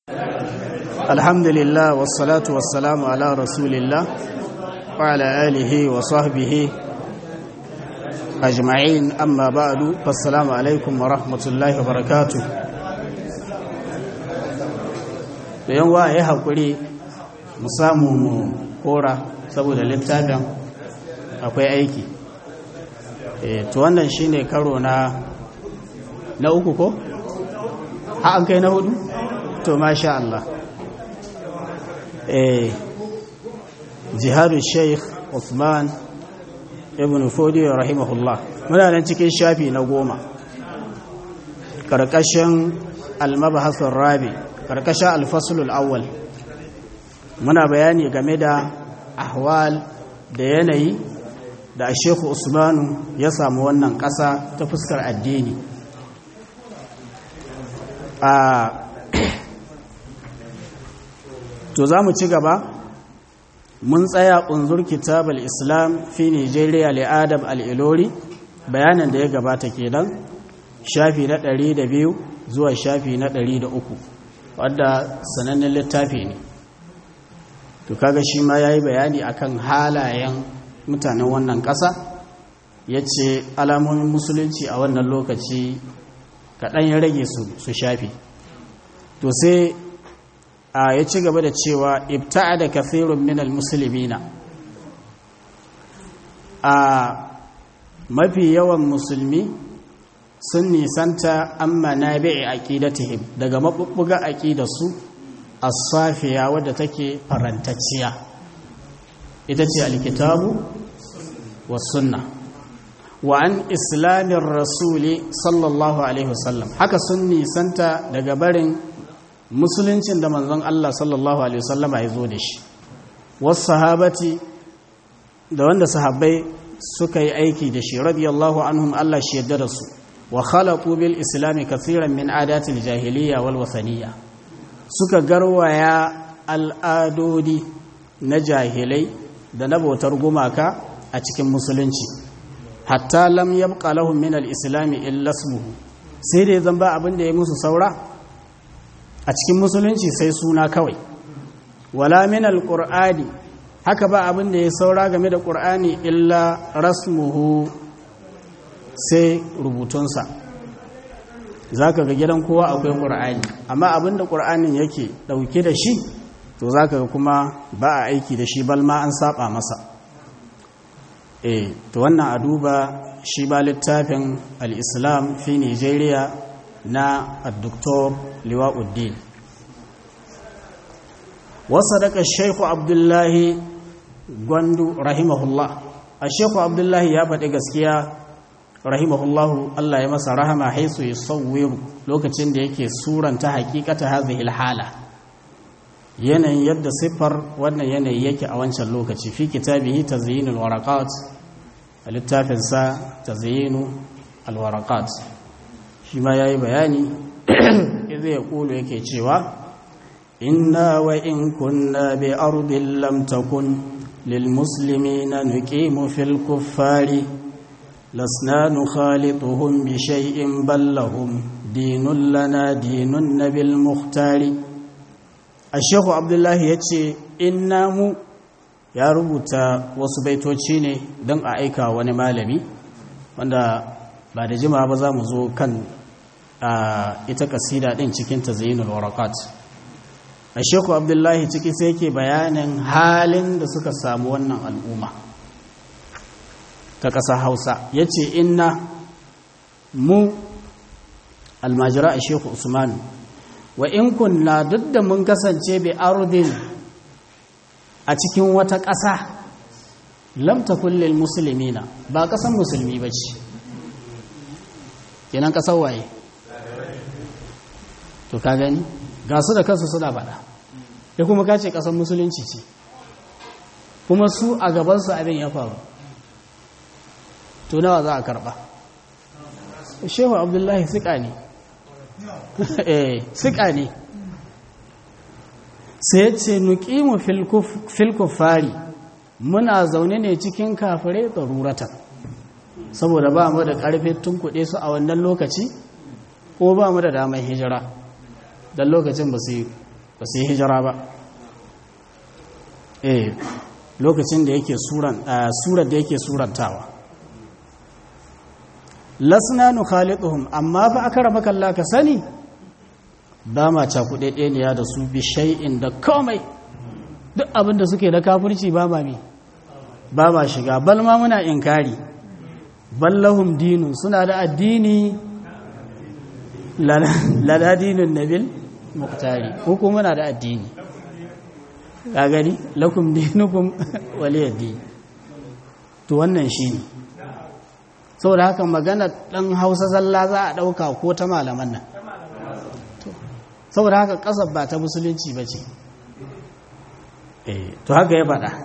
الحمد لله والصلاة والسلام على رسول الله وعلى آله وصحبه أجمعين أما بعد فالسلام عليكم ورحمة الله وبركاته da yan wa ya haƙuri mu samu mu kora saboda littafin akwai aiki to wannan shine karo na na uku ko? ha an kai na hudu? to masha Allah eh jihadu sheikh Uthman ibn Fodi rahimahullah muna nan cikin shafi na goma karkashin almabahasun rabi karkashin alfasulul awwal muna bayani game da ahwal da yanayi da shekhu usmanu ya samu wannan ƙasa ta fuskar addini a to za mu ci gaba mun tsaya unzur kitab al-islam fi nigeria li'adab al-ilori bayanan da ya gabata kenan shafi na 102 zuwa shafi na 103 wadda sanannen littafi ne to kaga shi ma yayi bayani akan halayen mutanen wannan ƙasa yace alamomin musulunci a wannan lokaci kaɗan ya rage su shafi to sai a ya ci gaba da cewa ibta'a da kafirun minal musulmina a mafi yawan musulmi sun nisanta amma na bi'i aqidatihim daga mabubbuga aqidarsu as-safiya wadda take farantacciya ita ce alkitabu was sunna wa an islamin rasuli sallallahu alaihi wasallam haka sun nisanta daga barin musuluncin da manzon Allah sallallahu alaihi wasallama ya zo da shi wasu sahabati da wanda sahabbai suka yi aiki da shi radiyallahu anhum Allah shi yadda da su wa khalaqu bil islami kathiran min adatil jahiliya wal wasaniya suka garwaya al'adodi na jahilai da na bautar gumaka a cikin musulunci hatta lam yabqa lahum min al islami illa ismuhu sai dai zan ba abin da ya musu saura a cikin musulunci sai suna kawai wala min alqur'ani haka ba abin da ya saura game da qur'ani illa rasmuhu sai rubutunsa zaka ga gidan kowa akwai qur'ani amma abin da qur'anin yake dauke da shi to zaka ga kuma ba a aiki da shi balma an saba masa eh to wannan a duba shi ba littafin al-islam fi Nigeria na al-doktor liwa'uddin wasu daga shaiku abdullahi gwandu rahimahullah a shaiku abdullahi ya faɗi gaskiya rahimahullahu Allah ya masa rahama haisu ya sauwiru lokacin da yake suranta hakikata hazihil hala yanayin yadda siffar wannan yanayi yake a wancan lokaci fi kitabihi tazyinul waraqat a littafinsa tazyinu alwaraqat shi ma ya yi bayani izu ya kulu yake cewa inna wa in kunna bi ardin lam takun lil muslimina nuqimu fil kuffari lasna nukhalituhum bi shay'in bal lahum dinun lana dinun nabil muhtari ashehu abdullahi yace inna mu ya rubuta wasu baitoci ne don a aika wani malami wanda ba da jima ba za mu zo kan ita kasida din cikin tazayyinul waraqat a sheku abdullahi ciki sai yake bayanin halin da suka samu wannan al'umma ta ƙasa hausa ya ce inna mu almajira a sheku usman wa in kunna duk da mun kasance bi ardin a cikin wata ƙasa lamta kullum musulmina ba ƙasan musulmi ba ce kenan ƙasar waye to ka gani ga su da kansu suna faɗa ya kuma kace ƙasar musulunci ce kuma su a gabansu abin ya faru to nawa za a karɓa shehu abdullahi siƙa ne eh siƙa ne sai ce nuqimu fil kuffari muna zaune ne cikin kafirai daruratan saboda ba mu da ƙarfin tunkuɗe su a wannan lokaci ko ba mu da damar hijira don lokacin ba su ba su yi hijira ba eh lokacin da yake suran surar da yake surantawa lasna nukhaliduhum amma fa akara kalla ka sani ba ma cakuɗe ɗeniya da su bi shay'in da komai duk abin da suke da kafirci ba ma mi ba ma shiga bal ma muna inkari ballahum dinun suna da addini lada dinin nabil muktari ko kuma muna da addini ka gani lakum dinukum waliyaddi to wannan shine saboda haka magana dan Hausa zalla za a dauka ko ta malaman nan saboda haka kasar ba ta musulunci bace eh to haka ya faɗa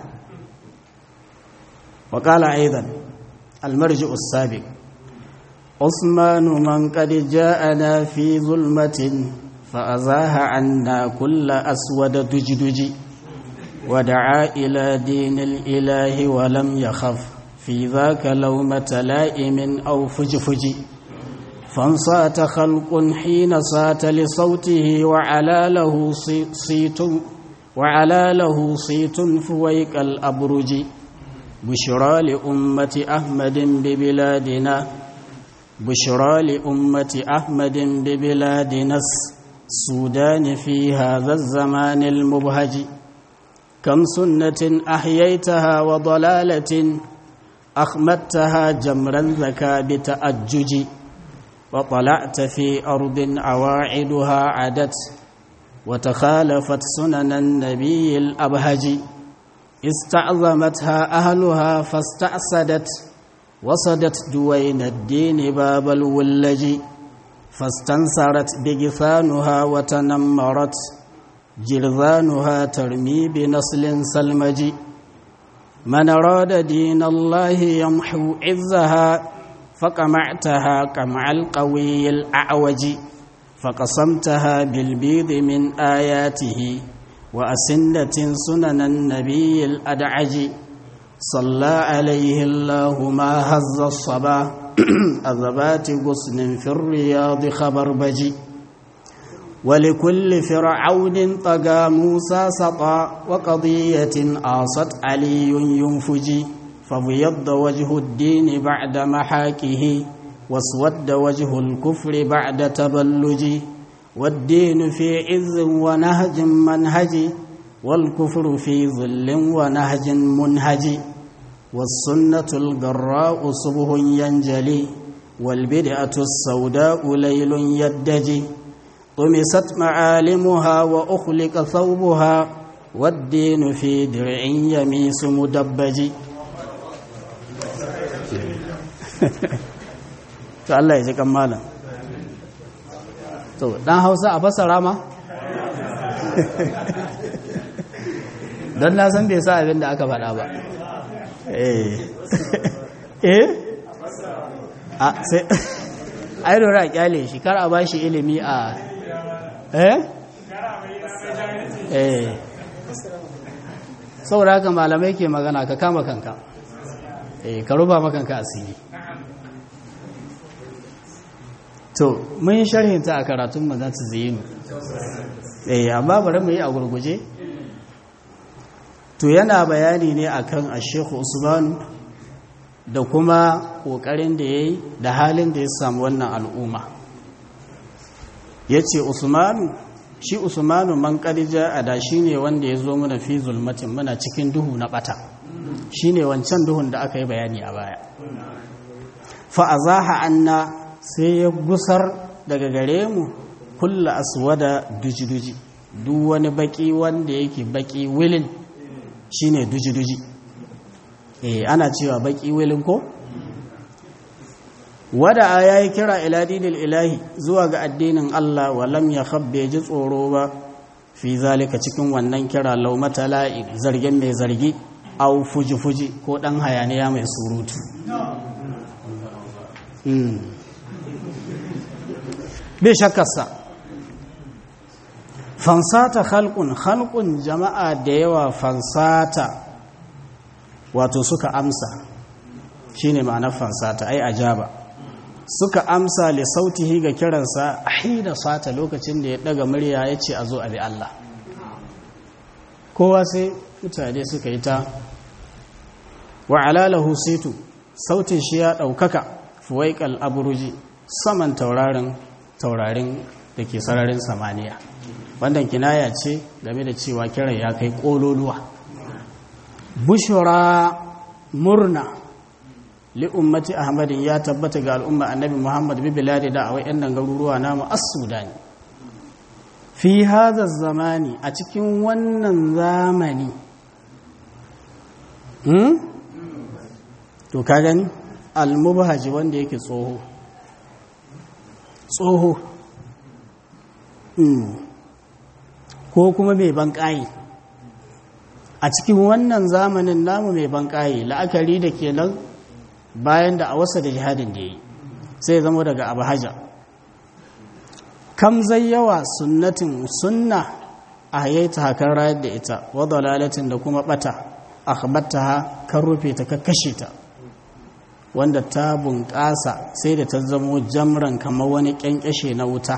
وقال أيضا المرجع السابق عثمان من قد جاءنا في ظلمة فأزاه عنا كل أسود دجدج ودعا إلى دين الإله ولم يخف في ذاك لومة لائم أو فجفج فانصات خلق حين صات لصوته وعلى له صيت وعلى له صيت فويك الأبرج بشرى لأمة أحمد ببلادنا بشرى لأمة أحمد ببلادنا السودان في هذا الزمان المبهج كم سنة أحييتها وضلالة أخمدتها جمرا ذكى بتأجج وطلعت في أرض عواعدها عدت وتخالفت سنن النبي الأبهج استعظمتها أهلها فاستعسدت وصدت دوين الدين باب الولج فاستنصرت بجفانها وتنمرت جرذانها ترمي بنصل سلمج من أراد دين الله يمحو عزها فقمعتها قمع القوي الأعوج فقسمتها بالبيض من آياته وأسنة سنن النبي الأدعج صلى عليه الله ما هز الصبا أذبات غصن في الرياض خبربج ولكل فرعون طغى موسى سطى وقضية آصت علي ينفج فبيض وجه الدين بعد محاكه واسود وجه الكفر بعد تبلج والدين في عز ونهج منهج والكفر في ظل ونهج منهج والسنة الجراء صبح ينجلي والبدعة السوداء ليل يدجي طمست معالمها وأخلق ثوبها والدين في درع يميس مدبج to Allah ya ji kan malam to dan Hausa a fasara ma don na san bai sa abin da aka faɗa ba eh eh a sai ai dora kyale shi kar a bashi ilimi a eh eh saboda haka malamai ke magana ka kama kanka eh ka ruba makanka asiri to mun yi sharhinta a karatun mu za ta zinu eh amma bari mu yi a gurguje to yana bayani ne akan Sheikh Usman da kuma kokarin da yayi da halin da ya samu wannan al'umma yace Usmanu shi Usmanu man qadija ada shine wanda ya zo mana fi zulmatin muna cikin duhu na bata shine wancan duhun da aka yi bayani a baya fa azaha anna sai ya gusar daga gare mu kulla aswada duji-duji duk wani baki wanda yake baki wilin shine duji-duji eh ana cewa baki wilin ko wada ya yi kira ila dinil ilahi zuwa ga addinin Allah walam ya khabbe ji tsoro ba fi zalika cikin wannan kira laumata la'i zargin mai zargi au fuji-fuji ko dan hayaniya mai surutu bai shakkarsa fansata halkun halkun jama'a da yawa fansata wato suka amsa shine ma'anar fansata ai ajaba suka amsa li sautihi ga kiransa ahida sata lokacin da ya daga murya ya ce a zo a bi Allah kowa sai mutane suka yi ta wa alalahu situ sautin shi ya ɗaukaka fuwaikal aburuji saman taurarin taurarin da ke sararin samaniya wannan kinaya ce game da cewa kiran ya kai ƙololuwa bushura murna li'ummati ahmadin ya tabbata ga al'umma annabi muhammad bibiladi da awai yan garuruwa namu as-sudani fi hadha zamani a cikin wannan zamani hmm? to ka gani al-mubhaji wanda yake tsoho tsoho ko kuma mai banƙayi a cikin wannan zamanin namu mai banƙayi la'akari da ke nan bayan da a wasa da jihadin da ya yi sai zama daga abu haja kam zai yawa sunnatin sunna a hayaita hakan rayar da ita wadda lalatin da kuma bata a ha kan rufe ta kashe ta wanda ta bunƙasa sai da ta zamo jamran kamar wani ƙyanƙyashe na wuta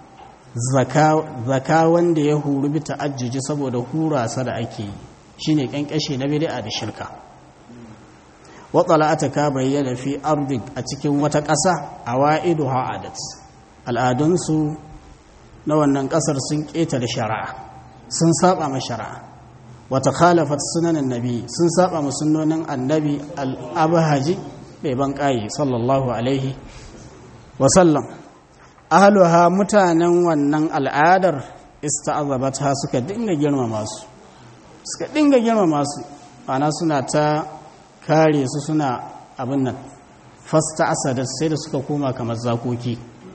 zaka wanda ya huru bi ta'ajjuji saboda hurasa da ake yi shine ƙyanƙyashe na bid'a da shirka watsala'ata ka bayyana fi ardik a cikin wata ƙasa a wa'idu ha'adat al'adunsu na wannan ƙasar sun ƙetare shari'a sun saba ma shari'a wata khalafat sunanin nabi sun saba ma sunnonin annabi al'abahaji bai ban ƙayi sallallahu alaihi wasallam ahaluha mutanen wannan al'adar ista'azabata suka dinga girmama su suka dinga girmama su ana suna ta kare su suna abin nan fasta asada sai da suka koma kamar zakoki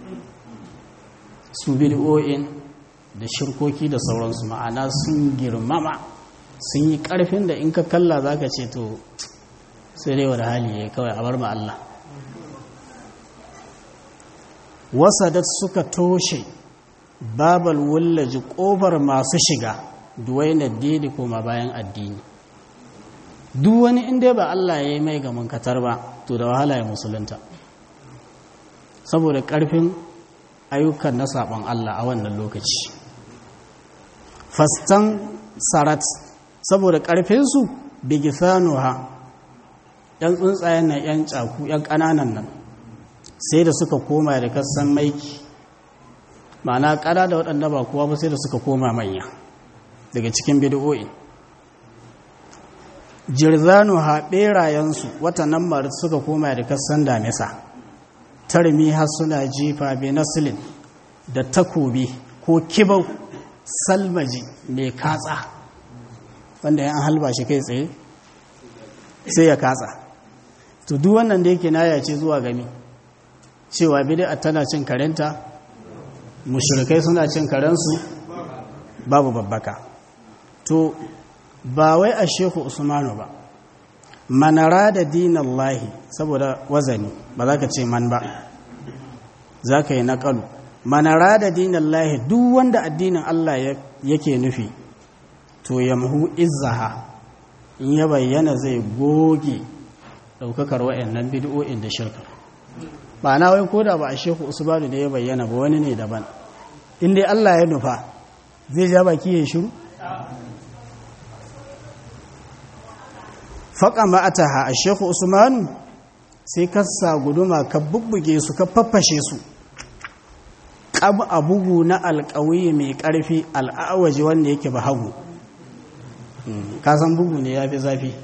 su bid'o'in da shirkoki da sauransu ma'ana sun girmama sun yi karfin da in ka kalla za ka ce to sai dai wada hali ya kawai a bar ma Allah wasadat suka toshe babal wullaji kofar masu shiga duwainar dini koma bayan addini duk wani inda ba Allah ya yi mai ga munkatar ba to da wahala ya musulunta saboda ƙarfin ayyukan na saɓon Allah a wannan lokaci fastan sarat saboda ƙarfinsu bigisanuha ‘yan tsuntsayen nan ‘yan caku ‘yan ƙananan nan sai da suka koma da kasan maiki ma'ana ƙada da waɗanda ba kuwa ba sai da suka koma manya daga cikin bidiyoyi jirzanu ha ɓerayensu watannan marit suka koma da kasan damisa tarmi har suna jifa bi nasilin da takobi ko kibau salmaji mai katsa wanda ya halba shi kai tsaye sai ya katsa to duk wannan da yake naya ce zuwa gami cewa bid'a tana cin karenta mushrikai suna cin karensu babu babbaka to ba wai a shehu usmanu ba manara da dinan lahi saboda wazani ba za ka ce man ba za ka yi naƙalu manara da dinan lahi duk wanda addinin Allah yake nufi to yamhu izzaha in ya bayyana zai goge ɗaukakar wa'annan bid'o'in da shirka ba na wai ko da ba a shehu usmanu ne ya bayyana ba wani ne daban in dai Allah ya nufa zai ja baki ya shiru faƙa ma'ataha a shekhu usmanu sai ka sa guduma ka bubbuge su ka faffashe su ƙab a bugu na alƙawi mai ƙarfi al'awaji wanda yake ba hagu kasan bugu ne ya fi zafi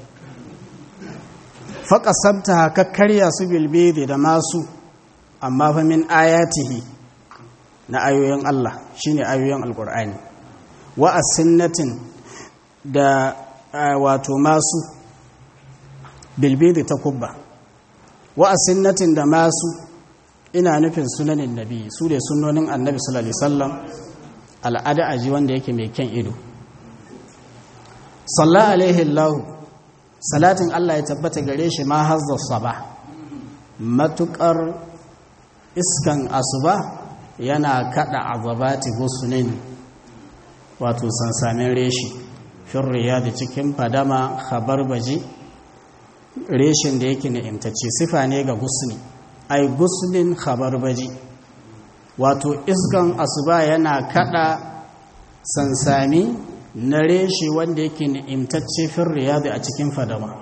faƙa sabta ka karya su bilbede da masu amma fa min ayatihi na ayoyin Allah shine ayoyin alƙur'ani wa asinnatin da wato masu bilbidi ta kubba wa asinnatin da masu ina nufin sunanin nabi su da sunonin annabi sallallahu alaihi wasallam al'ada aji wanda yake mai kyan ido sallallahu alaihi Allah salatin Allah ya tabbata gare shi ma hazza saba matukar iskan asuba yana kada azabati gusunin wato sansamin reshi firriya da cikin fadama khabar baji reshin da yake na'imtacce sifa ne ga gusni ai gusnin khabar baji wato iskan asuba yana kada sansami na reshe wanda yake ni'imtacce fin riyadi a cikin fadama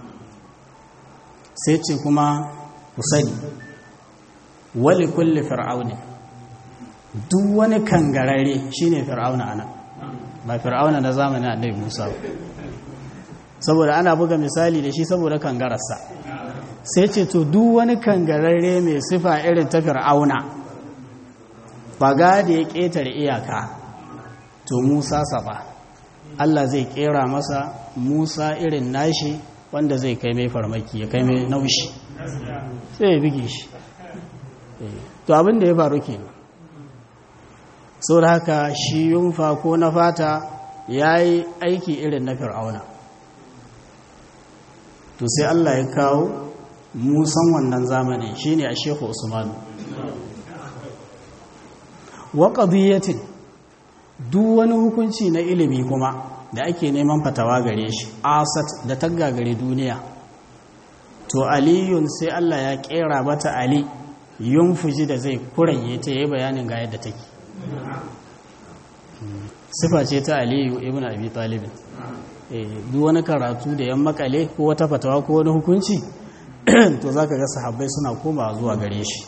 sai ce kuma ku sani wali kulli fir'auni duk wani kangarare shine fir'auna anan ba fir'auna na zamanin annabi Musa saboda ana buga misali da shi saboda kangararsa sai ce to duk wani kangararre mai sifa irin ta fir'auna baga da ya ƙetare iyaka to Musa saba Allah zai kera masa Musa irin nashi wanda zai kai mai farmaki ya kai mai naushi sai ya bige shi to abin da ya faru kenan saboda haka shi yunfa ko na fata ya yi aiki irin na fir'auna to sai Allah ya kawo musan wannan zamani shine a shehu usmanu wa qadiyatin duk wani hukunci na ilimi kuma da ake neman fatawa gare shi asat da tagga gare duniya to aliyun sai Allah ya kera mata ali yunfuji da zai kuranye ta yi bayanin ga yadda take sifa ce ta aliyu ibn abi talib duk wani karatu da yan makale ko wata fatawa ko wani hukunci to zaka ga sahabbai suna komawa zuwa gare shi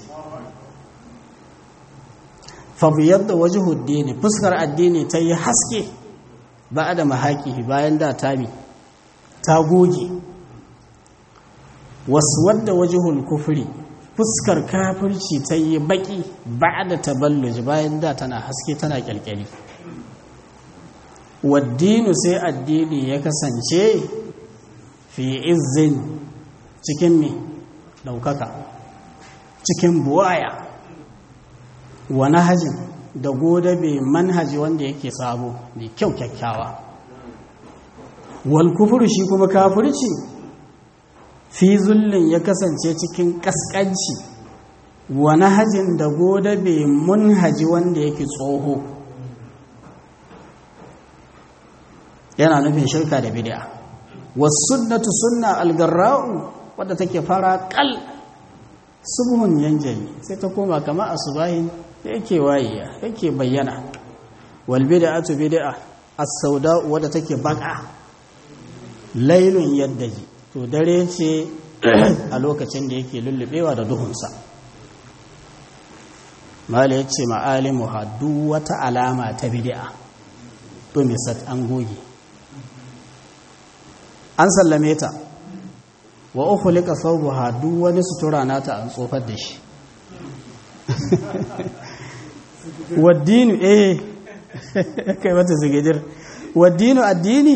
fabiyar da waje ne fuskar addini ta yi haske ba da mahaki bayan da tami ta goge wasu wadda waje kufuri fuskar kafirci ta yi baki ba da taballuji bayan da tana haske tana kyalkyali waddinu sai addini ya kasance fi izin cikin mai daukaka cikin buwaya wani hajin da godabe manhaji wanda yake sabo mai kyau kyakkyawa wal kufuru shi kuma kafirci fi zullin ya kasance cikin kaskanci wani hajin da godabe manhaji wanda yake tsoho yana nufin shirka da bid'a wasunnatu sunna algarra'u wadda take fara kal subhun yanjali sai ta koma kama asubahin da yake wayiya yake bayyana wal bid'atu bid'a as-sauda wadda take baka lailun yaddaji to dare ce a lokacin da yake lullubewa da duhunsa mala yace ma'alimu hadu wata alama ta bid'a to misat an goge an sallame ta wa uku lika saubuha duk wani sutura nata an tsofar da shi waddinu eh kai mata zigidir waddinu addini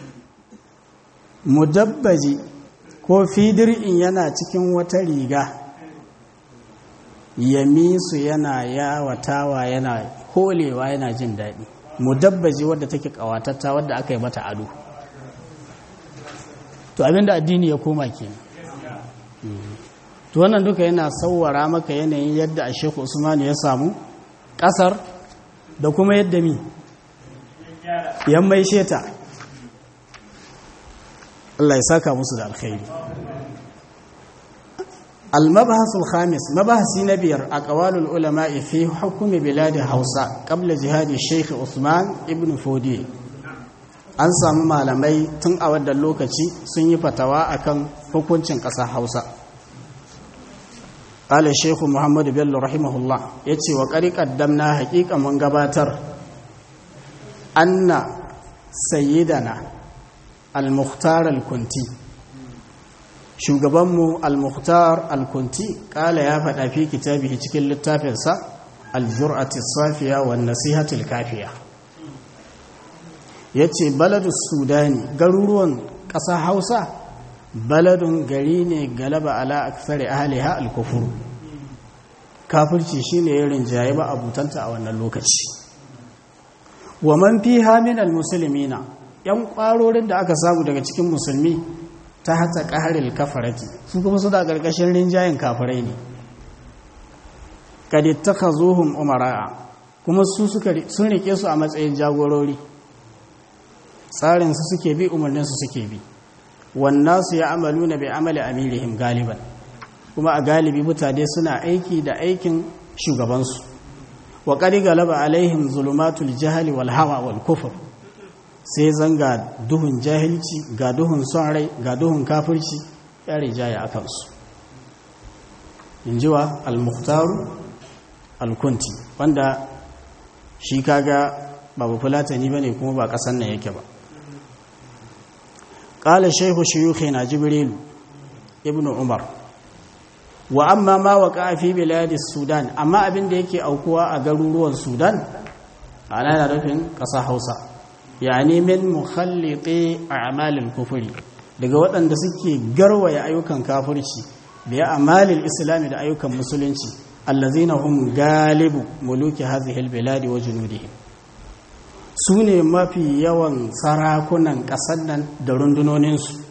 mudabbaji ko fidir'in yana cikin wata riga yamisu yana yawatawa yana holewa yana jin daɗi mudabbaji wadda take ƙawatatta wadda aka yi mata ado to abinda addini ya koma kenan to wannan duka yana sauwara maka yanayin yadda a shekhu usmanu ya samu kasar da kuma yadda mi yan mai sheta Allah ya saka musu da alkhairi المبحث الخامس مبحث نبير أقوال العلماء في حكم بلاد هوسا قبل جهاد الشيخ عثمان ابن فودي an samu malamai tun a wadda lokaci sun yi fatawa akan hukuncin ƙasa hausa ƙala shehu muhammadu bello rahimahullah ya ce wa ƙari ƙaddamna haƙiƙa mun gabatar anna sayyidana al-mukhtar al-kunti shugabanmu al-mukhtar al-kunti ƙala ya faɗa fi kitabihi cikin littafinsa al-jur'ati safiya wa nasihatul kafiya ya ce baladun sudani garuruwan ƙasa hausa baladun gari ne galaba ala aksari ahaliha alkufuru kafirci shi ne ya rinjaye ba abutanta a wannan lokaci wa man fi haminal musulmina yan ƙwarorin da aka samu daga cikin musulmi ta hata ƙaharil kafarati su kuma su da ƙarƙashin rinjayen kafirai ne kadittaka zuhun umara'a kuma su sun rike su a matsayin jagorori tsarinsu suke bi umarninsu suke bi wannan su ya amalu na bai amali amirihim galiban kuma a galibi mutane suna aiki da aikin shugabansu wa ƙari galaba alaihim zulumatul jahali wal hawa wal kufur sai zan ga duhun jahilci ga duhun son rai ga duhun kafirci ya rijaya a kansu in ji wa al-muhtaru al-kunti wanda shi kaga babu fulatani ba ne kuma ba ƙasan nan yake ba ƙala shaihu shiyuhi na jibrilu ibn umar wa amma ma wa fi biladis sudan amma abin da yake aukuwa a garuruwan sudan ana yana nufin ƙasa hausa yani min mukhalliti a'malil kufuri daga waɗanda suke garwaya ayyukan kafirci biya amalil islami da ayyukan musulunci allazina hum galibu muluki hadhihi albiladi wa junudihim su ne mafi yawan sarakunan ƙasar nan da rundunoninsu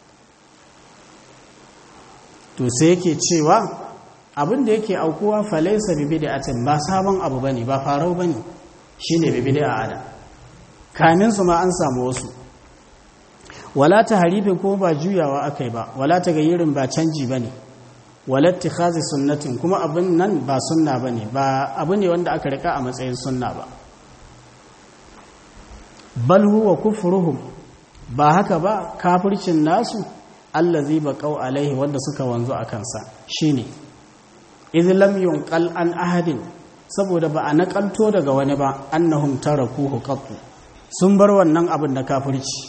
to sai yake cewa abin da yake aukuwa falaisa bibi da atin ba sabon abu ba ne ba farau ba ne shi ne bibi da ada kaminsu ma an samu wasu wala ta harifin kuma ba juyawa aka yi ba wala ta gayyirin ba canji ba ne walatti khazi sunnatin kuma abin nan ba sunna ba ne ba abu ne wanda aka rika a matsayin sunna ba bal huwa kufruhum ba haka ba kafircin nasu allazi baqau alaihi wanda suka wanzu a kansa shine idh lam yunqal an ahadin saboda ba a nakalto daga wani ba annahum tarakuhu qattu sun bar wannan abin da kafirci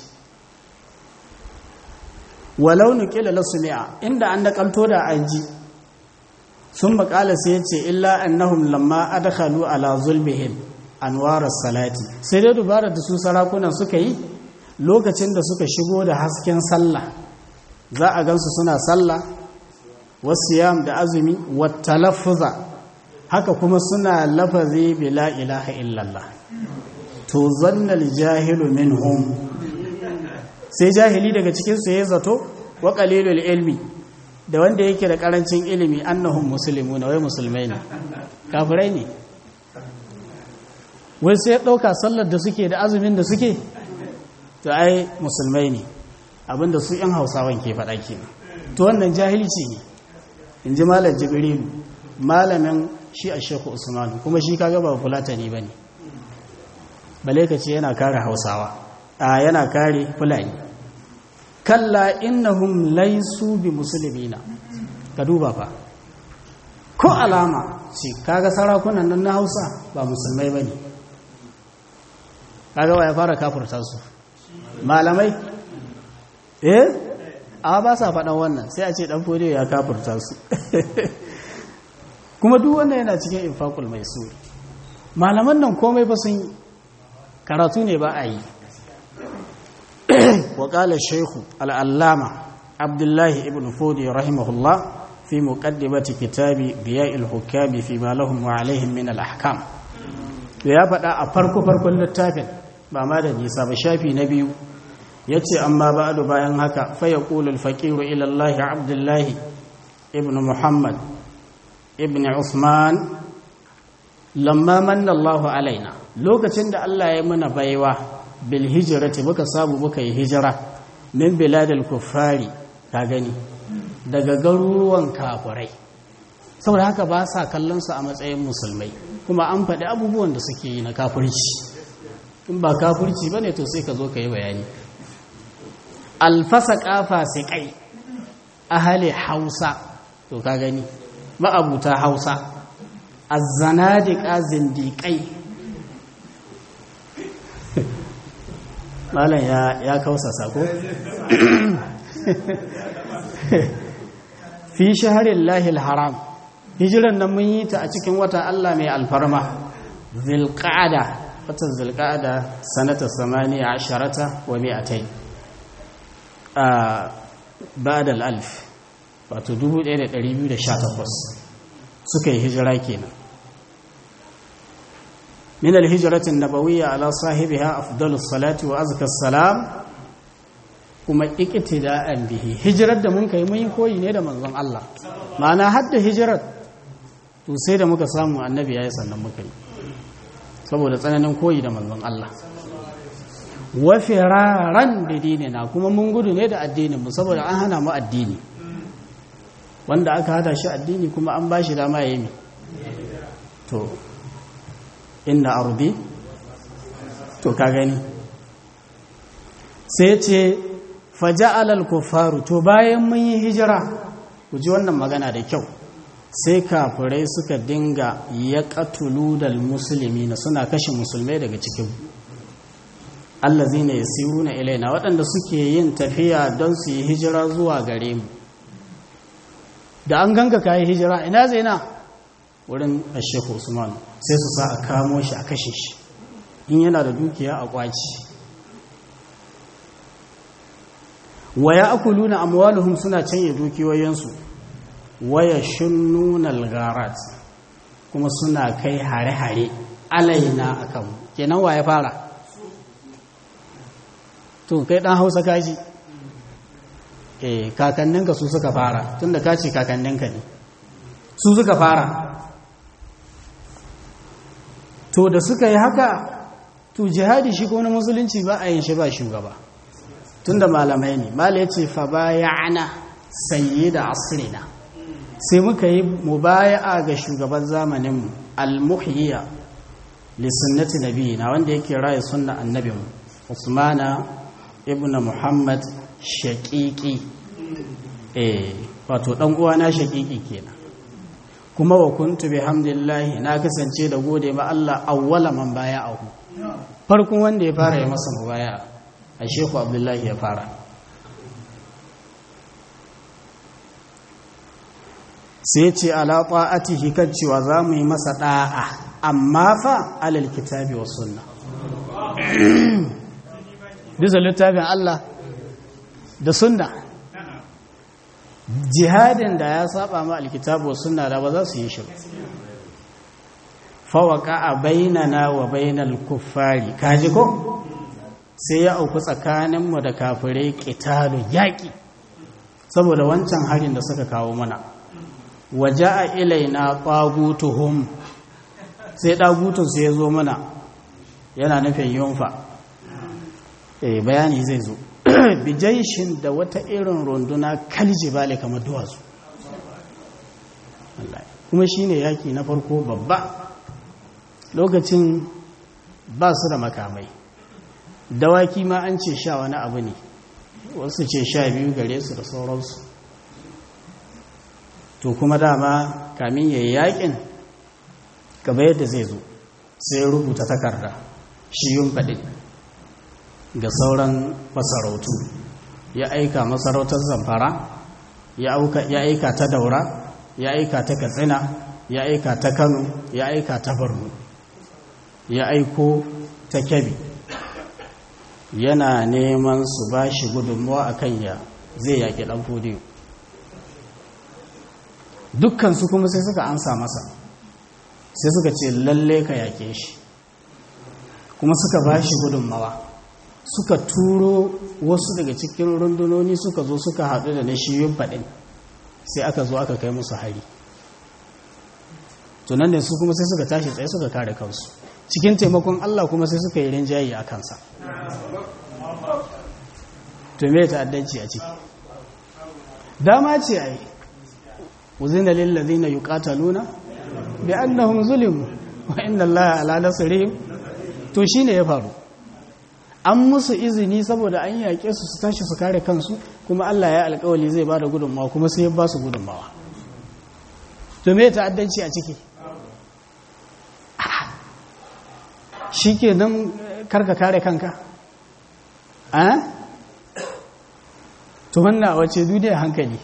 walau nuqila lasmi'a inda an nakalto da anji sun makala sai yace illa annahum lamma adkhalu ala zulmihim anwarar salati sai dai dubara da su sarakunan suka yi lokacin da suka shigo da hasken sallah za a gansu suna sallah wasiyam da azumi wattalaffuza haka kuma suna lafazi bila ilaha illallah to zannal jahilu minhum sai jahili daga cikin su yayin zato wa qalilul ilmi da wanda yake da karancin ilimi annahum muslimuna wai musulmai ne kafirai ne wai sai ɗauka sallar da suke da azumin da suke to ai musulmai ne abinda su ‘yan hausawan ke faɗa ke to wannan jahilci ne in ji malar jibrilu malamin shi a shekhu usmanu kuma shi kaga ba fulatani ba ne bale ka ce yana kare hausawa a yana kare fulani kalla innahum laisu bi musulmina ka duba fa ko alama ce kaga sarakunan nan na hausa ba musulmai ba ne kaga wa ya fara kafurta su malamai eh a ba sa faɗan wannan sai a ce ɗan fodiyo ya kafurta su kuma duk wannan yana cikin infakul mai su malaman nan komai ba sun karatu ne ba a yi waƙalar shaihu al'allama abdullahi ibn fodiyo rahimahullah fi muƙaddimati kitabi biya ilhukami fi malahun wa alaihim min al'ahkam ya faɗa a farko-farkon littafin ba ma da nisa ba shafi na biyu ya ce amma ba'adu bayan haka faya ƙulul faƙiru ilallahi abdullahi ibn muhammad ibn usman lamma manna allahu alaina lokacin da allah ya muna baiwa bil hijirati muka samu muka yi hijira min biladil kuffari ka gani daga garuruwan kafurai saboda haka ba sa kallon su a matsayin musulmai kuma an faɗi abubuwan da suke yi na kafirci in ba kafirci ba ne to sai ka zo ka yi bayani alfasa ƙafa siƙai ahali hausa to ka gani ma'abuta hausa azzanadiƙa zindiƙai malam ya kausa sako fi shaharin lahil haram hijiran nan mun yi ta a cikin wata Allah mai alfarma zilƙada watan zilƙada sanata samaniya asharata wa mi'atai a ba'dal alf wato 1218 suka yi hijira kenan min alhijratin nabawiyya ala sahibiha afdalus salati wa azkas salam kuma iqtida'an bihi hijirar da mun kai mun yi koyi ne da manzon Allah ma'ana hadda hijirar to sai da muka samu annabi yayi sannan muka yi saboda tsananin koyi da manzon Allah wa firaran da dinina kuma mun gudu ne da addinin mu saboda an hana mu addini wanda aka hada shi addini kuma an bashi dama yayi to inna ardi to ka gani sai ce faja'alal kufaru to bayan mun yi hijira ku ji wannan magana da kyau sai kafirai suka dinga ya katulu dal musulmi na suna kashe musulmai daga cikin allazina yasiruna ilaina waɗanda suke yin tafiya don su yi hijira zuwa gare mu da an ganga kayi hijira ina zai na wurin asheku usman sai su sa a kamo shi a kashe shi in yana da dukiya a kwaci waya akuluna amwaluhum suna canye dukiyoyinsu waya shunnuna algharat kuma suna kai hare-hare alaina akan kenan waye fara to kai dan Hausa kaji eh kakanninka su suka fara tunda ka ce kakanninka ne su suka fara to da suka yi haka to jihadi shi ko na musulunci ba a yin shi ba shugaba tunda malamai ne mala ya ce fa bayana sayyida asrina sai muka yi mubaya'a ga shugaban zamaninmu al-muhyiya li sunnati nabiyina wanda yake raye sunna annabinmu usmana ibnu muhammad shaqiqi eh wato dan uwana shaqiqi kenan kuma wa kuntu bihamdillahi na kasance da gode ma Allah awwala man baya'ahu farkon wanda ya fara ya masa mubaya'a a sheku abdullahi ya fara sai ce ala ta'atihi kan cewa za mu yi masa da'a amma fa alal kitabi wa sunna bisa littafin Allah da sunna jihadin da ya saba ma alkitabu wa sunna da ba za su yi shi fawaka a bainana wa bainal kuffari kaji ko sai ya auku tsakaninmu da kafirai ƙitalu yaƙi saboda wancan harin da suka kawo mana waje a ilaina ƙwagutuhum sai ɗagutunsu ya zo mana yana nufin yunfa eh bayani zai zo bijaishin da wata irin runduna kalji bale kamar duwatsu kuma shine yaƙi na farko babba lokacin ba su da makamai dawaki ma an ce sha wani abu ne wasu ce sha biyu gare su da sauransu to kuma dama kamin ya yi yakin gaba yadda zai zo sai rubuta takarda shi yun faɗi ga sauran masarautu ya aika masarautar zamfara ya aika ta daura ya aika ta katsina ya aika ta kano ya aika ta borno ya aiko ta kyabi yana neman su ba shi gudunmuwa a kan ya zai yaƙi ɗan fodiyo dukkansu kuma sai suka ansa masa sai suka ce lalle ka yaƙe shi kuma suka ba shi gudunmawa suka turo wasu daga cikin rundunoni suka zo suka haɗu da na shiyun faɗin sai aka zo aka kai musu hari tunan da su kuma sai suka tashi tsaye suka kare kansu cikin taimakon Allah kuma sai suka yi rinjaye a kansa to me ta'addanci a ciki dama ce ai uzina lil ladina yuqataluna bi annahum zulimu wa inna allaha ala nasrihim to shine ya faru an musu izini saboda an yaƙe su su tashi su kare kansu kuma Allah ya alƙawali zai bada gudunmawa kuma sai ya ba su gudunmawa to me ta'addanci a ciki shi ke nan karka kare kanka a tumanna wace duniya hankali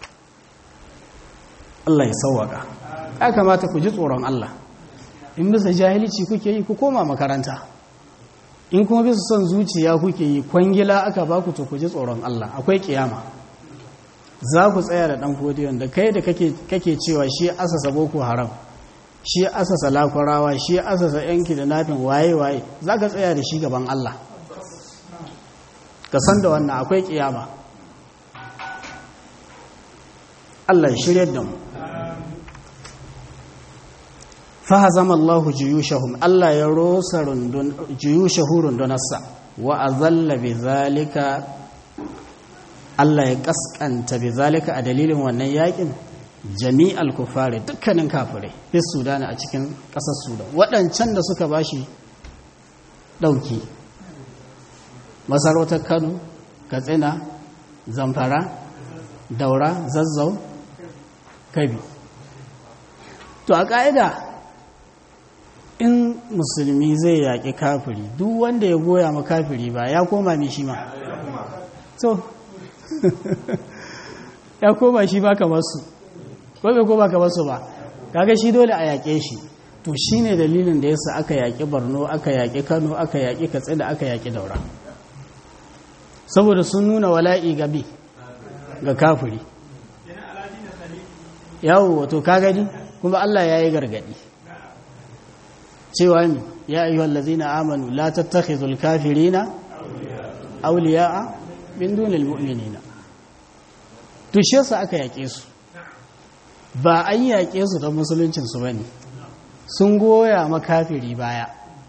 Allah ya sauwaka ya kamata ku ji tsoron Allah in bisa jahilci kuke yi ku koma makaranta in kuma bisa son zuciya kuke yi kwangila aka baku to ku ji tsoron Allah akwai kiyama za ku tsaya da ɗan fodiyon da kai da kake cewa shi asasa boko haram shi asasa lakwarawa shi asasa yanki da nafin waye-waye za ka tsaya da shi gaban Allah ka san da wannan akwai kiyama Allah ya shirya da mu fahazama Allah juyushahum Allah ya rosa rundun juyushahu rundunarsa wa azalla bi zalika Allah ya kaskanta bi zalika a dalilin wannan yakin jami'al kufari dukkanin kafirai fi Sudan a cikin ƙasar Sudan waɗancan da suka bashi ɗauki masarautar kano katsina zamfara daura zazzau kabi to a ƙa'ida in musulmi zai yaƙi kafiri duk wanda ya goya ma kafiri ba ya koma mai shi ma so ya koma shi ba kamar su ko bai koma kamar su ba kaga shi dole a yaƙe shi to shi ne dalilin da yasa aka yaƙi borno aka yaƙi kano aka yaƙi katsina aka yaƙi daura saboda sun nuna wala'i gabi ga kafiri yawo wato ka gani kuma allah ya yi gargaɗi cewa ne ya ayyuhal ladzina amanu la tattakhidhul kafirina awliya'a min dunil mu'minina to shi yasa aka yake su ba an yake su don musuluncin su bane sun goya makafiri baya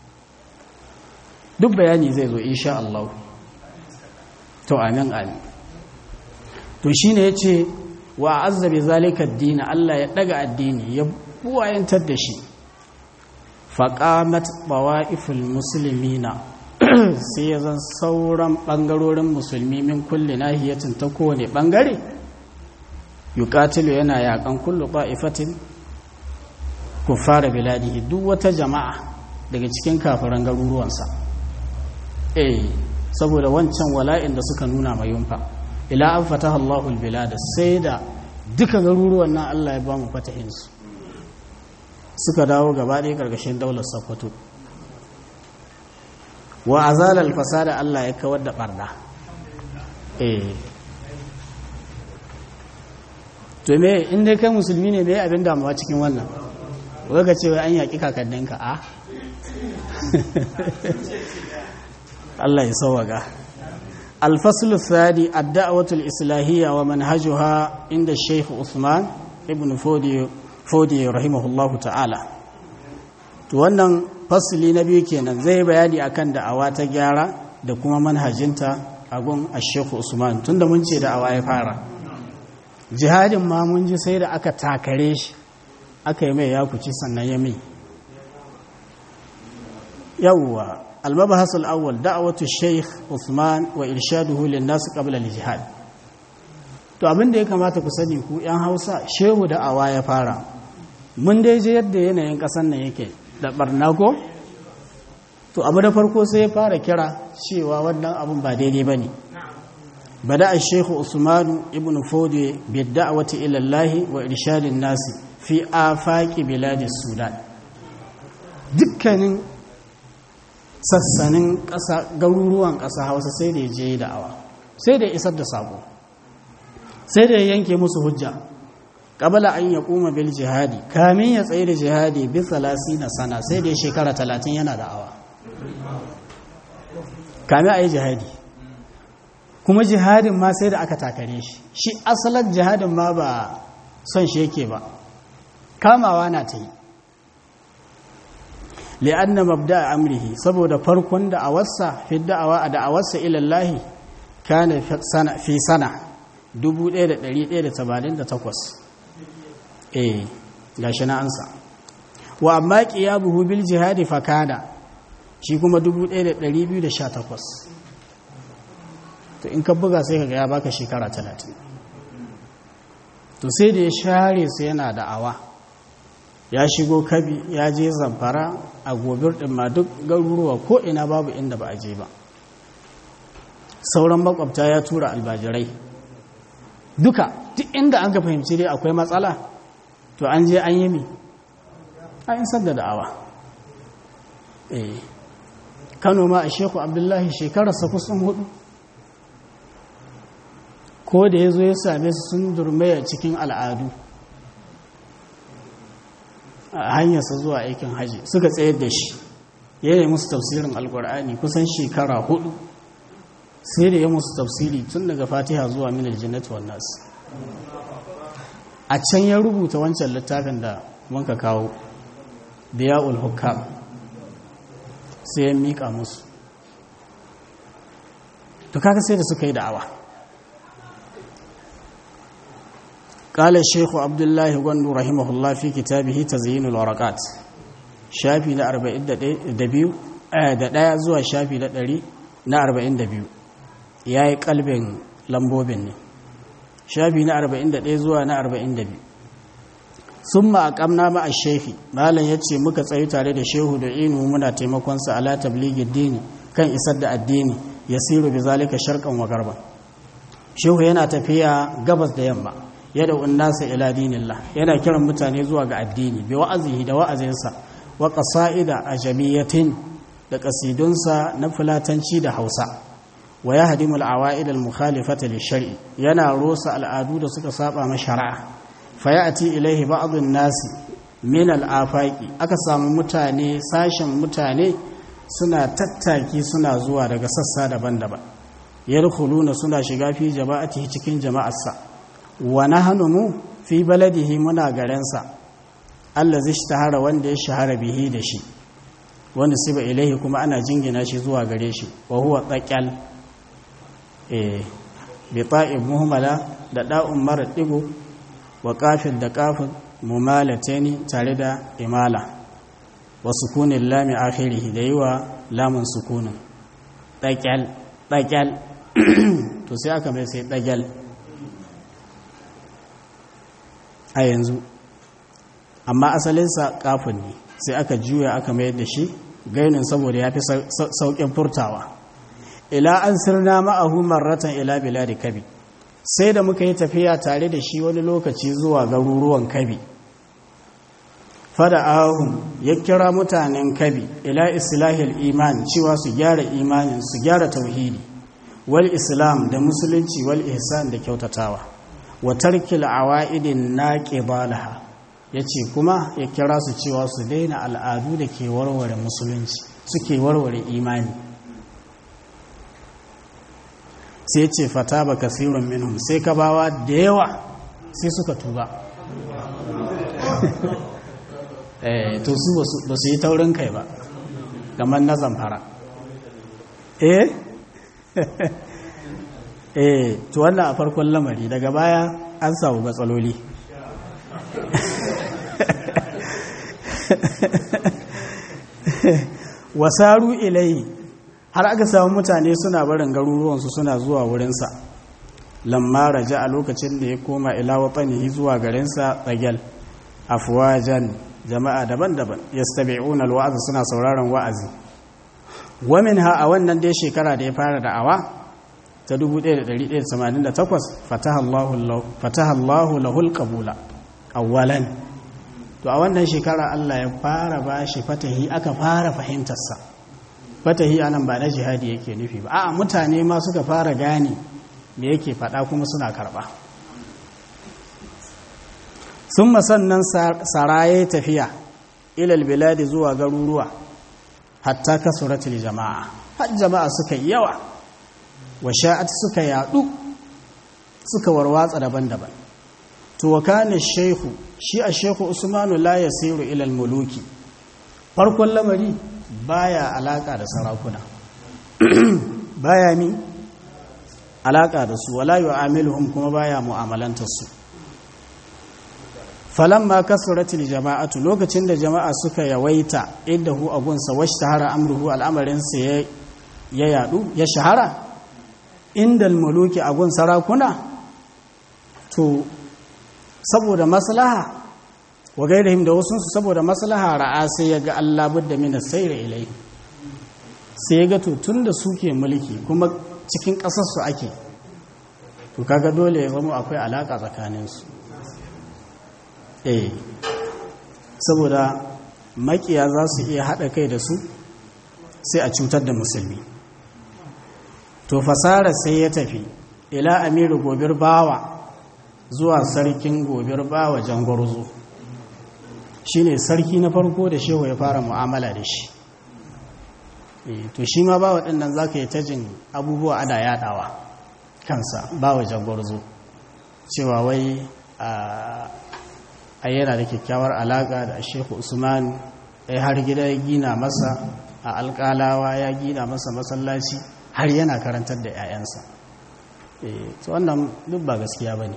duk bayani zai zo insha Allah to amin amin to shine yace wa azza bi zalika ad-din Allah ya daga addini ya buwayantar da shi faƙamat ɓawa'iful musulmina sai ya zan sauran ɓangarorin musulmi min kulle nahiyatin ta kowane ɓangare yuƙatilu yana yaƙan kullu ɓa'ifatin ku fara biladihi duk wata jama'a daga cikin kafiran garuruwansa eh saboda wancan wala'in da suka nuna mai yunfa ila an fataha Allahul bilada sai da duka garuruwan nan Allah ya ba mu fatahinsu suka dawo gaba ɗaya ƙarƙashin daular sokoto wa azalar fasada Allah ya kawar da ɓarna eh to me inda kai musulmi ne mai abin damuwa cikin wannan waka cewa an yaƙi kakanninka a Allah ya sauwaga الفصل الثاني الدعوة الإصلاحية ومنهجها عند الشيخ عثمان ابن فودي fodi rahimahullahu ta'ala to wannan fasili na biyu kenan zai bayani akan da'awa ta gyara da kuma manhajinta a gun ashekhu usman tunda mun ce da'awa ya fara jihadin ma mun ji sai da aka takare shi aka yi mai yakuci sannan ya mai yawwa المبحث الأول دعوة الشيخ عثمان وإرشاده للناس قبل الجهاد to abin da ya kamata ku sani ku yan hausa shehu da awa ya fara mun dai je yadda yanayin ƙasar nan yake da barna ko to abu da farko sai ya fara kira cewa wannan abin ba daidai ba ne bada a shehu usmanu ibn fodi bi da'awati ila Allah wa irshadin nasi fi afaqi biladis sudan dukkanin sassanin ƙasa garuruwan ƙasa hausa sai da ya je da'awa sai da ya isar da sako sai da ya yanke musu hujja ƙabala an ya kuma bil jihadi kamin ya tsaye da jihadi bi salasi na sana sai da ya shekara talatin yana da'awa kamin a yi jihadi kuma jihadin ma sai da aka takare shi shi asalar jihadin ma ba son shi yake ba kamawa na ta yi li'anna mabda amrihi saboda farkon da'awarsa fi da'awa a da'awarsa ilallahi kana fi sana 1188 eh gashi na ansa wa amma qiyabuhu bil jihadi fa kana shi kuma 1218 to in ka buga sai kaga ya baka shekara 30 to sai da ya share sai yana da'awa ya shigo kabi ya je zamfara a gobir ɗin ma duk garuruwa ko ina babu inda ba a je ba sauran makwabta ya tura albajirai duka duk inda an ka fahimci dai akwai matsala to an je an yi mi an yi sadda da'awa eh kano ma a sheku abdullahi shekararsa kusan hudu ko da ya zo ya same su sun durmaya cikin al'adu a hanyarsa zuwa aikin haji suka tsayar da shi ya yi musu tafsirin alkur'ani kusan shekara hudu sai da ya musu tafsiri tun daga fatiha zuwa minar jannatu wan nas a can ya rubuta wancan littafin da wanka kawo diya'ul hukam sai ya mika musu to kaga sai da suka yi da'awa قال الشيخ عبد الله غندو رحمه الله في كتابه تزيين الورقات شافي na 42 da ɗaya zuwa shafi na 100 na 42 ya yi kalbin lambobin ne shafi na 41 zuwa na 42 sun ma a ƙamna ma a shefi malam ya ce muka tsayi tare da shehu da inu muna taimakonsa ala tabligin dini kan isar da addini ya siru bi zalika sharkan wa garba shehu yana tafiya gabas da yamma yada unnasa ila dinillah yana kiran mutane zuwa ga addini bi wa'azihi da wa'azinsa wa qasa'ida ajamiyatin da kasidunsa na fulatanci da Hausa wa yahdimu al-awa'id al-mukhalifata lish-shar'i yana rosa al'adu da suka saba ma shari'a fa ya'ti ilayhi ba'd an-nas min al-afaqi aka samu mutane sashen mutane suna tattaki suna zuwa daga sassa daban-daban yadkhuluna suna shiga fi jama'atihi cikin jama'arsa wa nahnu mu fi baladihi muna garensa allazi ishtahara wanda ya shahara bihi da shi wanda siba ilaihi kuma ana jingina shi zuwa gare shi wa huwa taqal eh bi ta'ib muhammala da da'un mara digo wa qafil da qafin mumalataini tare da imala wa sukunin lami akhirih da yiwa lamun sukunin taqal taqal to sai aka mai sai taqal a yanzu amma asalinsa kafin ne sai aka juya aka mayar da shi gainin saboda ya fi sauƙin furtawa ila an sirna ma'ahu marratan ila biladi kabi sai da muka yi tafiya tare da shi wani lokaci zuwa garuruwan kabi fada ahun ya kira mutanen kabi ila islahil iman cewa su gyara imanin su gyara tauhidi wal islam da musulunci wal ihsan da kyautatawa wa tarkil awa'idin naqibalaha yace kuma ya kira su cewa su daina al'adu da ke warware musulunci suke warware imani sai ce fata ba kasirun minhum sai ka bawa da yawa sai suka tuba eh to su ba su yi taurin kai ba kamar na zamfara eh eh to wannan a farkon lamari daga baya an samu matsaloli wasaru ilai har aka samu mutane suna barin garuruwansu suna zuwa wurinsa lamma raja a lokacin da ya koma ila watsanihi zuwa garinsa tsagel afwajan jama'a daban-daban yastabi'una alwa'az suna sauraron wa'azi wa minha a wannan dai shekara da ya fara da'awa ta 1188 fataha Allahu lahul qabula awwalan to a wannan shekara Allah ya fara bashi fatahi aka fara fahimtarsa fatahi anan ba na jihadi yake nufi ba a'a mutane ma suka fara gane me yake faɗa kuma suna karɓa sun sannan saraye tafiya ilal biladi zuwa garuruwa hatta kasuratul jama'a har jama'a suka yi yawa wa sha'at suka yadu suka warwatsa daban-daban to wa kana shehu shi a shehu usmanu la yasiru ila muluki farkon lamari baya alaka da sarakuna baya mi alaka da su wala yu'amiluhum kuma baya mu'amalantar su falamma kasratil jama'atu lokacin da jama'a suka yawaita indahu agunsa washtahara amruhu al'amarin sa ya yadu ya shahara indal muluki agun sarakuna to saboda maslaha wa gairahim da wasu saboda maslaha ra'a sai ya ga Allah budda min sayra ilai sai ya ga to tunda suke mulki kuma cikin kasar su ake to kaga dole ya zama akwai alaka tsakanin su eh saboda makiya za su iya hada kai da su sai a cutar da musulmi to fasara sai ya tafi ila amiru gobir bawa zuwa sarkin gobir bawa jangwarzo shi ne sarki na farko da shehu ya fara mu'amala da shi to shi ma bawa ɗin nan za ka yi ta jin abubuwa ana yaɗawa kansa bawa jangwarzo cewa wai a yana da kyakkyawar alaƙa da shehu usman ya har gida ya gina masa a alƙalawa ya gina masa masallaci har yana karantar da 'ya'yansa to wannan duk ba gaskiya ba ne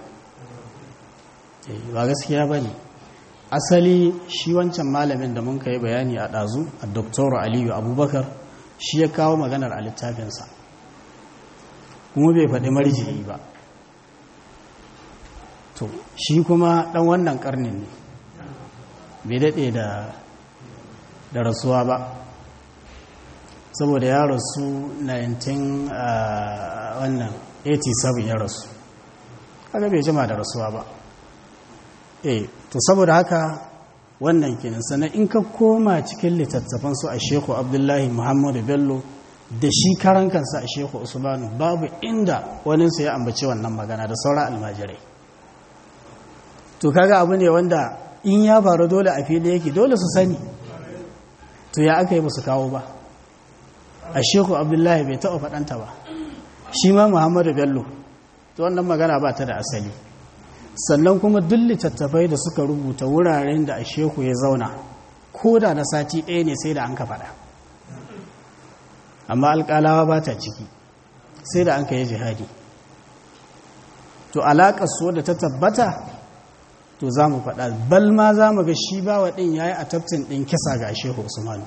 ba gaskiya ba ne asali shi wancan malamin da mun kai bayani a ɗazu a doktor aliyu abubakar shi ya kawo maganar a littafinsa kuma bai faɗi marji'i ba to shi kuma ɗan wannan ƙarnin ne bai daɗe da da rasuwa ba saboda ya rasu 19 wannan 87 ya rasu kaga bai jima da rasuwa ba eh to saboda haka wannan kenan sannan in ka koma cikin littattafan su a sheku abdullahi muhammadu bello da shi karan kansa a sheku usmanu babu inda waninsu ya ambaci wannan magana da sauran almajirai to kaga abu ne wanda in ya faru dole a fili yake dole su sani to ya aka yi ba su kawo ba a sheku abdullahi bai taɓa faɗanta ba shi ma muhammadu bello to wannan magana ba ta da asali sannan kuma duk littattafai da suka rubuta wuraren da a sheku ya zauna ko da na sati ɗaya ne sai da an ka faɗa amma alƙalawa ba ta ciki sai da an ka yi jihadi to alaƙar su da ta tabbata to za mu faɗa bal ma za mu ga shi ba wa ɗin ya yi a taftin ɗin kisa ga shehu usmanu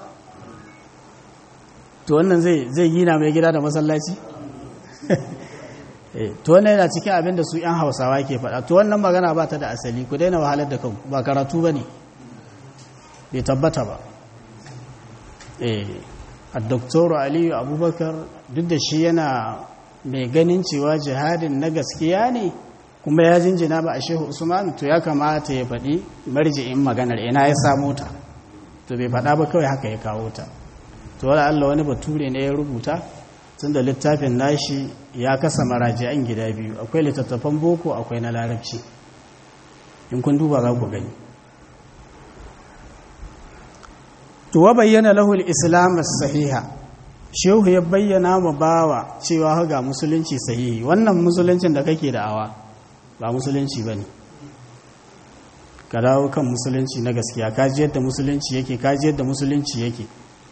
to wannan zai gina mai gida da masallaci to wannan yana cikin abin da su 'yan hausawa ke faɗa to wannan magana ba ta da asali ku daina wahalar da kan ba karatu ba ne bai tabbata ba a doktoru aliyu abubakar duk da shi yana mai ganin cewa jihadin na gaskiya ne kuma ya jinjina ba a shehu usman to ya kamata ya faɗi marji'in maganar ina ya samu ta to bai faɗa ba kawai haka ya kawo ta to wala Allah wani bature ne ya rubuta tun da littafin nashi ya kasa maraji'an gida biyu akwai littattafan boko akwai na larabci in kun duba za ku gani to wa bayyana lahu al-islam sahiha shehu ya bayyana ma bawa cewa ga musulunci sahihi wannan musuluncin da kake da'awa ba musulunci bane ka dawo kan musulunci na gaskiya ka ji yadda musulunci yake ka ji yadda musulunci yake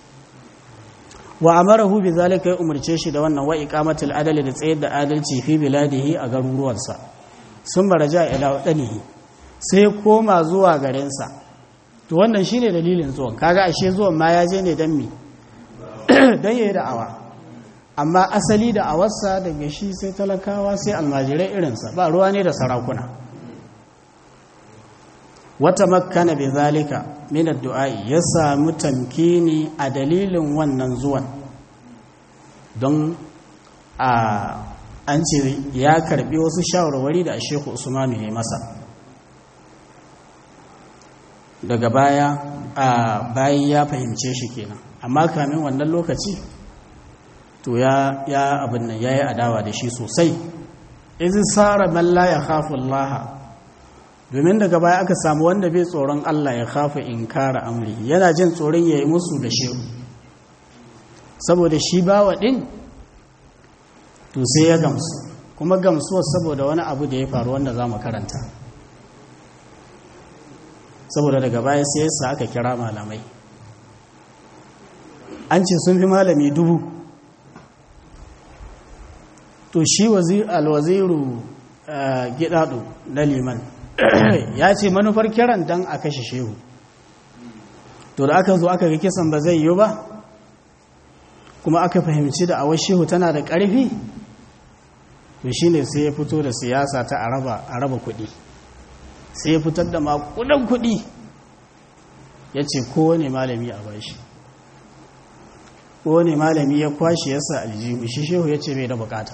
wa amarahu bi zalika ya umarce shi da wannan wa iqamatul adali da tsayar da adalci fi biladihi a garuruwansa sun baraja ila wadanihi sai koma zuwa garinsa to wannan shine dalilin zuwan kaga ashe zuwan ma ya je ne dan mi dan yayi da'awa amma asali da awarsa daga shi sai talakawa sai almajirai irinsa ba ruwa ne da sarakuna wata makkana bi zalika min addu'ai ya samu tamkini a dalilin wannan zuwan don a an ce ya karbi wasu shawarwari da Sheikh Usman ya masa daga baya a bayan ya fahimce shi kenan amma kamin wannan lokaci to ya ya abin nan yayi adawa da shi sosai idza sara man la yakhafu Allah domin daga baya aka samu wanda bai tsoron Allah ya kafa inkara amri yana jin tsoron yayi musu da shehu saboda shi bawa din to sai ya gamsu kuma gamsuwar saboda wani abu da ya faru wanda za mu karanta saboda daga baya sai yasa aka kira malamai an ce sun fi malami dubu to shi alwaziru gidadu na liman ya ce manufar kiran dan a kashe shehu to da aka zo aka ga kisan ba zai yi ba kuma aka fahimci da awar shehu tana da ƙarfi to shi ne sai ya fito da siyasa ta a raba kuɗi sai ya fitar da makudan kuɗi ya ce kowane malami a bashi kowane malami ya kwashe yasa aljihu shi shehu ya ce bai da bukata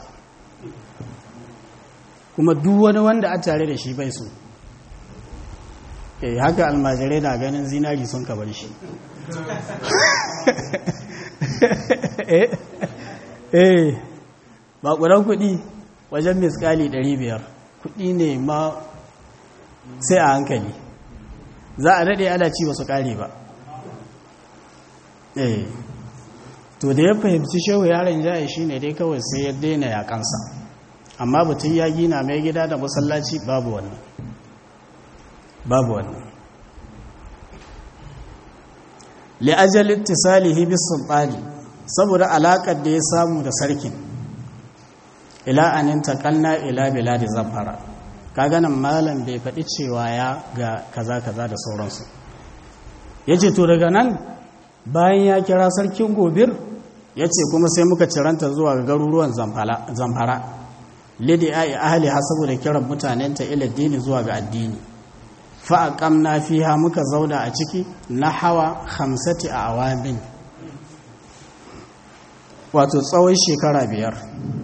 kuma duk wani wanda a tare da shi bai so eh haka almajirai na ganin zinari sun kabar shi eh bakuran kuɗi wajen miskali 500 kuɗi ne ma sai a hankali za a daɗe ana ci ba su ƙare ba eh to da ya fahimci shehu yaron jaye shi ne dai kawai sai ya daina yakansa amma batun ya gina mai gida da masallaci babu wannan babu wannan li'ajalin tisalihi bis sultani saboda alakar da ya samu da sarkin ila anin taqalna ila biladi zafara kaga nan malam bai faɗi cewa ya ga kaza kaza da sauransu yace to daga nan bayan ya kira sarkin gobir ya ce kuma sai muka ciranta zuwa ga garuruwan zamfara lidi a yi ahali ha saboda kiran mutanenta ila dini zuwa ga addini fa'aƙam na fiha muka zauna a ciki na hawa hamsati a awamin wato tsawon shekara biyar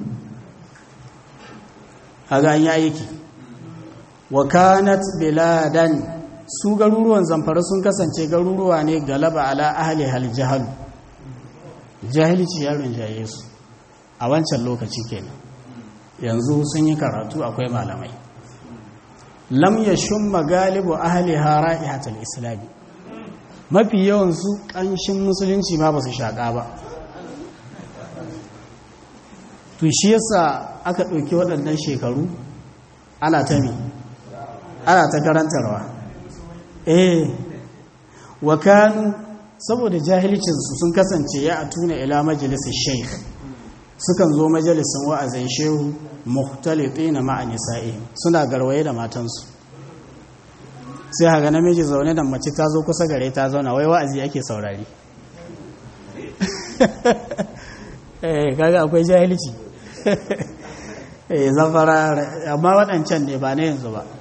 haga an yi aiki wa kanat biladan su garuruwan zamfara sun kasance garuruwa ne galaba ala ahli hal jahal jahilci yaron jaye su a wancan lokaci kenan yanzu sun yi karatu akwai malamai lam yashum magalibu ahli hara'ihatul islami mafi yawan su kanshin musulunci ma ba su shaka ba to shi yasa aka ɗauki waɗannan shekaru ana ta mi ana ta karantarwa eh wa kanu saboda jahilcinsu sun kasance ya atuna ila majalisar sheikh sukan zo majalisin wa'azin shehu muhtalitina ma'a nisa'i suna garwaye da matansu sai haga namiji zaune da mace ta zo kusa gare ta zauna wai wa'azi ake saurari eh kaga akwai jahilci eh zafara amma waɗancan ne ba na yanzu ba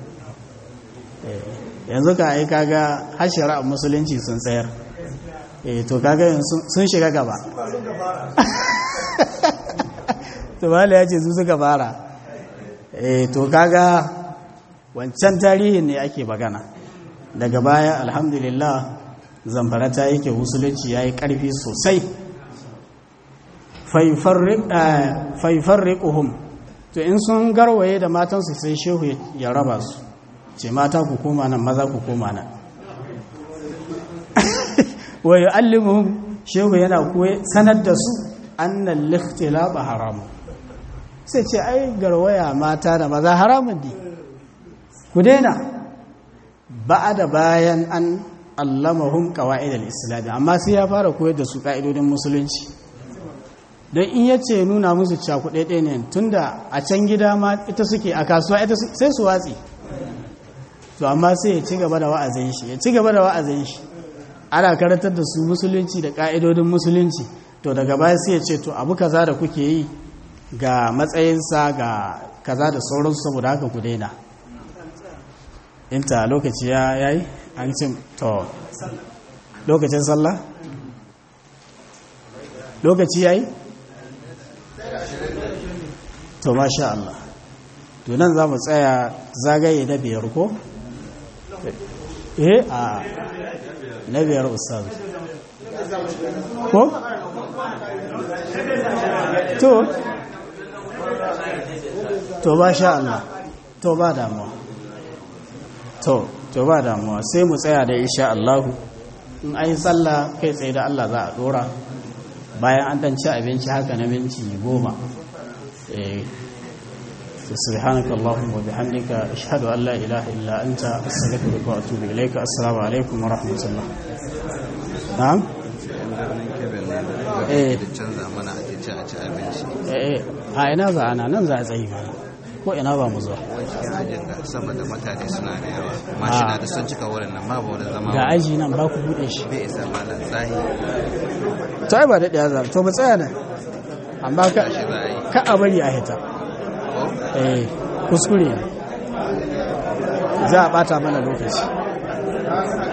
yanzu ka yi kaga hashira a musulunci sun tsayar eh to kaga sun shiga gaba to mala ya ce su suka fara eh to kaga wancan tarihin ne ake magana daga baya alhamdulillah zamfara ta yake musulunci ya yi ƙarfi sosai faifarriƙuhum to in sun garwaye da matansu sai shehu ya raba su ce mata ku koma nan maza ku koma nan wa yu'allimuhum shehu yana koyi sanar da su annal likhtilaba haram sai ce ai garwaya mata da maza haramun ne ku daina da bayan an allamahum qawaid al-islam amma sai ya fara koyar da su ka'idodin musulunci don in yace nuna musu cakuɗe ɗaya ne tunda a can gida ma ita suke a kasuwa ita sai su watsi to amma sai ya ci gaba da wa'azin shi ya ci gaba da wa'azin shi ana karantar da su musulunci da ka'idodin musulunci to daga baya sai ya ce to abu kaza da kuke yi ga matsayinsa ga kaza da sauransu saboda haka ku daina inta lokaci ya yayi an cin to lokacin sallah lokaci yayi to masha Allah to nan za mu tsaya zagaye na biyar ko eh a na biyar ustaz ko to to ba sha Allah to ba damuwa to to ba damuwa sai mu tsaya da insha Allah in ayi sallah kai tsaye da Allah za a dora bayan an dan ci abinci haka na minti goma eh سبحانك اللهم وبحمدك أشهد أن لا إله إلا أنت أستغفرك وأتوب إليك السلام عليكم ورحمة الله نعم eh canza mana a ci a ci abinci eh a ina za ana nan za a tsayi mana ko ina ba mu zuwa cikin ajin ga saboda mutane suna da yawa mashina da sun cika wurin nan babu wurin zama ga aji nan ba ku bude shi bai isa malam tsahi to ai ba daɗe za to mu tsaya nan amma ka shi za a yi ka a bari a hita ko eh kuskure ne za a bata mana lokaci